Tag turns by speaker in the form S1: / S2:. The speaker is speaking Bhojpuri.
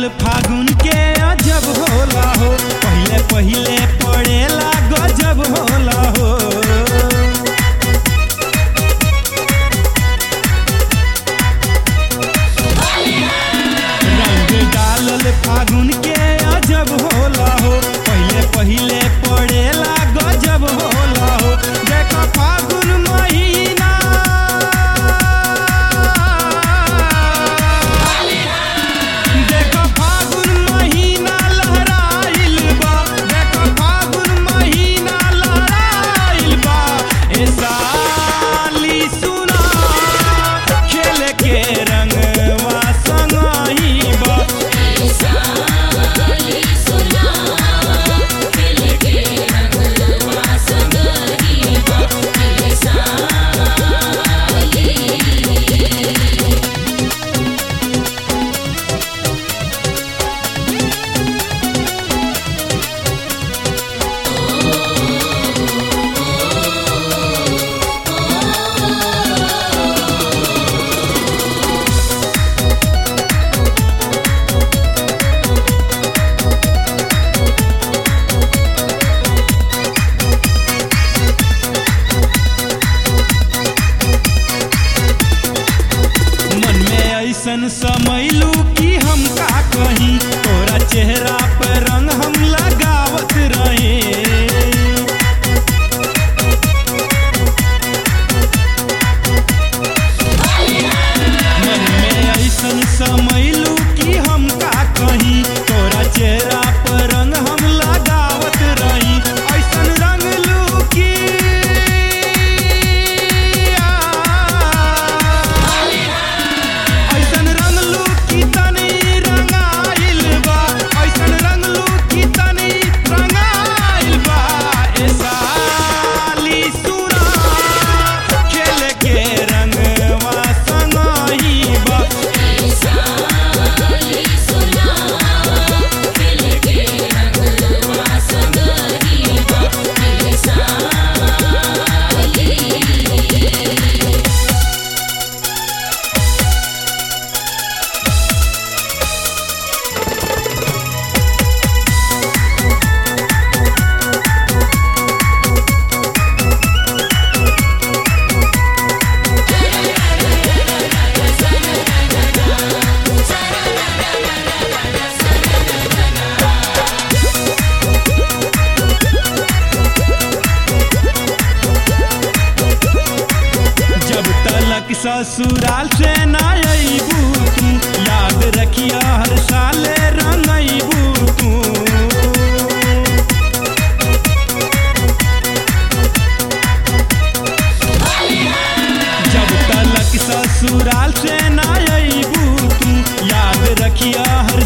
S1: डालल फागुन के अजब होला हो पहिले पहिले पड़ेला गजब होला हो रंग डालल फागुन के अजब होला हो पहिले पहिले पड़ेला गजब होला हो देखो फागुन महीना देखो फागुन महीना लहराइल बा देखो फागुन महीना लहराइल बा ए साली सुना खेल के रंगवा संगही बा मन में ऐसन समैलू कि हम का कहीं तोरा चेहरा पर रंग हम लगावत रहे मन में ऐसन समैलू कि हम का कहीं तोरा चेहरा पर रंग हम लगावत रही ऐसन रंग लू कि ऐसन रंगलू की तनी रंगाइल बा ऐसन रंगलू की तनी रंगाइल बा ए साली सुना खेल के रंगवा संगही बा जब तलक ससुराल से न अबू तू याद रखिया हर साल रंगबू तू जब तलक ससुराल से न अबू तू याद रखिया हर